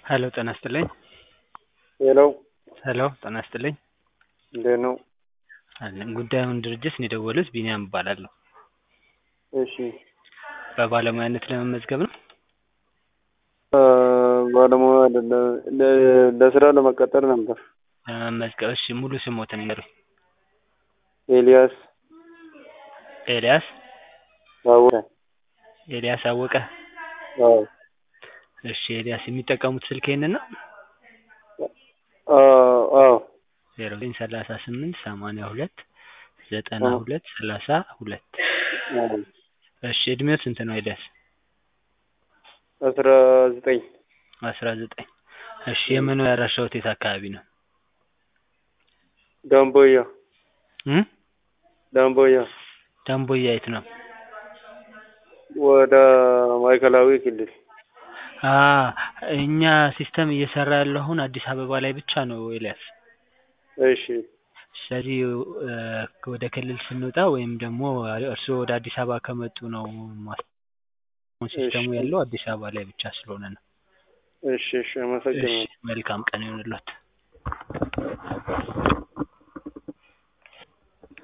ሄሎ ጤና ይስጥልኝ። ሄሎ ሄሎ ጤና ይስጥልኝ። እንዴት ነው? አለን ጉዳዩን ድርጅት ነው የደወሉት ቢኒያም እባላለሁ። እሺ በባለሙያነት ለመመዝገብ ነው? አ፣ ባለሙያ አይደለም ለ- ለስራ ለመቀጠር ነበር። ለመመዝገብ እሺ፣ ሙሉ ስሞትን ይንገሩኝ። ኤልያስ ኤልያስ ታወቀ። ኤልያስ አወቀ። አዎ እሺ ኤልያስ የሚጠቀሙት ስልክ ይሄንን ነው? አዎ አዎ ዜሮ ዘጠኝ ሰላሳ ስምንት ሰማንያ ሁለት ዘጠና ሁለት ሰላሳ ሁለት አዎ። እሺ እድሜው ስንት ነው ኤልያስ? አስራ ዘጠኝ አስራ ዘጠኝ እሺ የመኖሪያ አድራሻዎት የት አካባቢ ነው? ዳምቦያ እም ዳምቦያ ዳምቦያ የት ነው? ወደ ማዕከላዊ ክልል አ እኛ ሲስተም እየሰራ ያለው አሁን አዲስ አበባ ላይ ብቻ ነው ኤልያስ። እሺ ስለዚህ እ ወደ ክልል ስንወጣ ወይም ደግሞ እርስዎ ወደ አዲስ አበባ ከመጡ ነው ማስ ሲስተሙ እሺ። ያለው አዲስ አበባ ላይ ብቻ ስለሆነ ነው። እሺ እሺ እሺ አመሰግናለሁ። መልካም ቀን ይሁንልዎት።